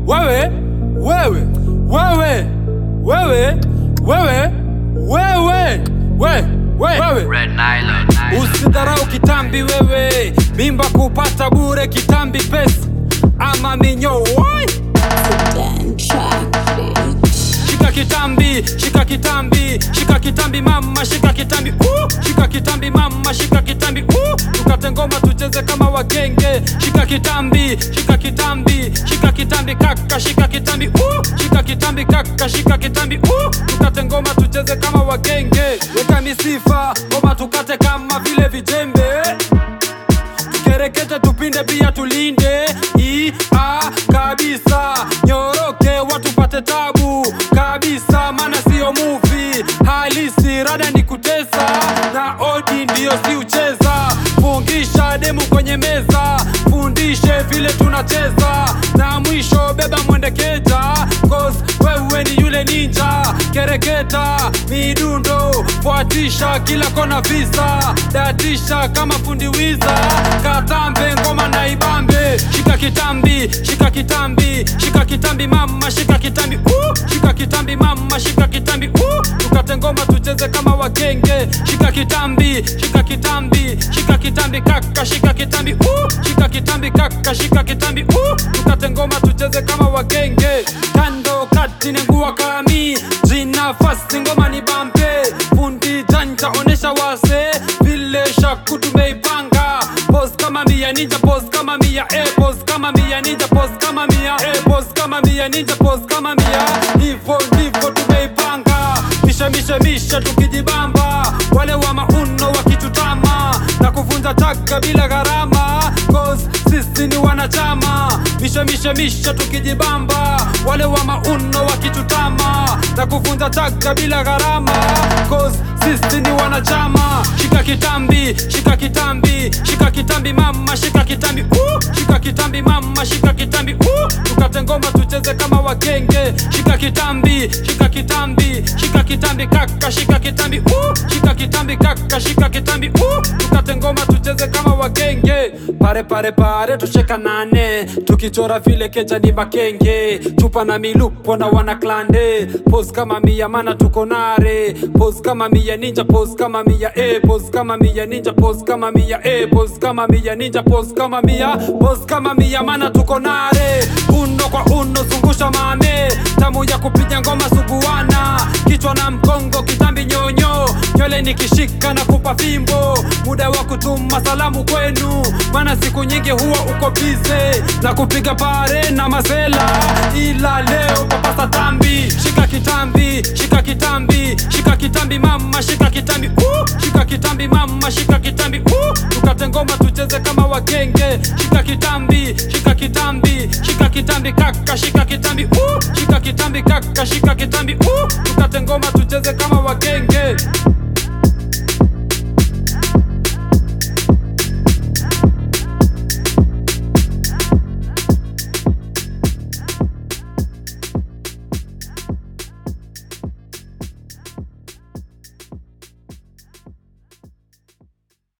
wewe wewe wewe wewe wewe wewe we, wewe Red Nylon. Usidharau kitambi wewe, mimba kupata bure kitambi pesa ama minyo wai. Dan track, bitch. Shika kitambi, shika kitambi, shika kitambi mama, shika kitambi uh, shika kitambi mama, shika kitambi uh, tukate ngoma tucheze kama wagenge. Shika kitambi, shika kitambi, shika kitambi kaka, shika kitambi uh, shika kitambi kaka, shika kitambi uh, tukate ngoma tucheze kama wagenge. Weka misifa, ngoma tukate kama vile vijembe tukerekete tupinde pia tulinde i a kabisa nyoroke watu pate tabu kabisa maana siyo muvi halisi rada ni kutesa na odi ndiyo si ucheza fungisha demu kwenye meza fundishe vile tunacheza na mwisho beba mwendekeja cause wewe ni yule ninja kereketa midundo fuatisha kila kona visa datisha kama fundi wiza katambe ngoma na ibambe shika kitambi shika kitambi shika kitambi mama shika kitambi uh, shika kitambi mama shika kitambi uh, tukate ngoma tucheze kama wagenge shika kitambi shika kitambi shika kitambi kaka shika kitambi uh, shika kitambi kaka shika kitambi uh, tukate ngoma tucheze kama wagenge kando kati nengua kami jina fasi ngoma ni bambe fundi janja onesha wase vile shaku tumeipanga pos kama mia ninja pos kama mia eh, pos kama mia ninja pos kama mia eh, pos kama mia ninja pos kama mia hivyo ndivyo tumeipanga mishe mishe mishe tukijibamba wale wa mauno wakitutama na kuvunja taka bila gharama cause sisi ni wanachama mishe mishe mishe tukijibamba wale wa mauno wakitutama na kuvunja taka bila gharama cause sisi ni wanachama shika kitambi shika kitambi shika kitambi mama shika kitambi uh, shika kitambi mama shika kitambi uh, tukate ngoma tucheze kama wagenge shika kitambi shika kitambi shika kitambi kaka shika kitambi uh, shika kitambi kaka shika kitambi uh, tukate ngoma tucheze kama wagenge pare pare pare tucheka nane tukichora vile keja ni makenge chupa na milupo na wana klande pos kama mia mana tuko nare pos kama mia ninja pos kama mia eh, pos kama mia ninja pos kama mia eh, pos kama mia ninja pos kama mia pos kama mia mana tuko nare uno kwa uno zungusha mame tamu ya kupiga ngoma suguana kichwa na mkongo kitambi nyonyo nywele nikishika na kupa fimbo muda wa kutuma salamu kwenu maana siku nyingi huwa uko bize na kupiga pare na mazela ila leo papasa tambi shika kitambi shika kitambi shika kitambi mama shika kitambi uh, shika kitambi mama shika kitambi uh, tukate ngoma tucheze kama wagenge shika kitambi shika kitambi shika kitambi kaka shika kitambi uh, shika kitambi kaka shika kitambi uh, tukate ngoma tucheze kama wagenge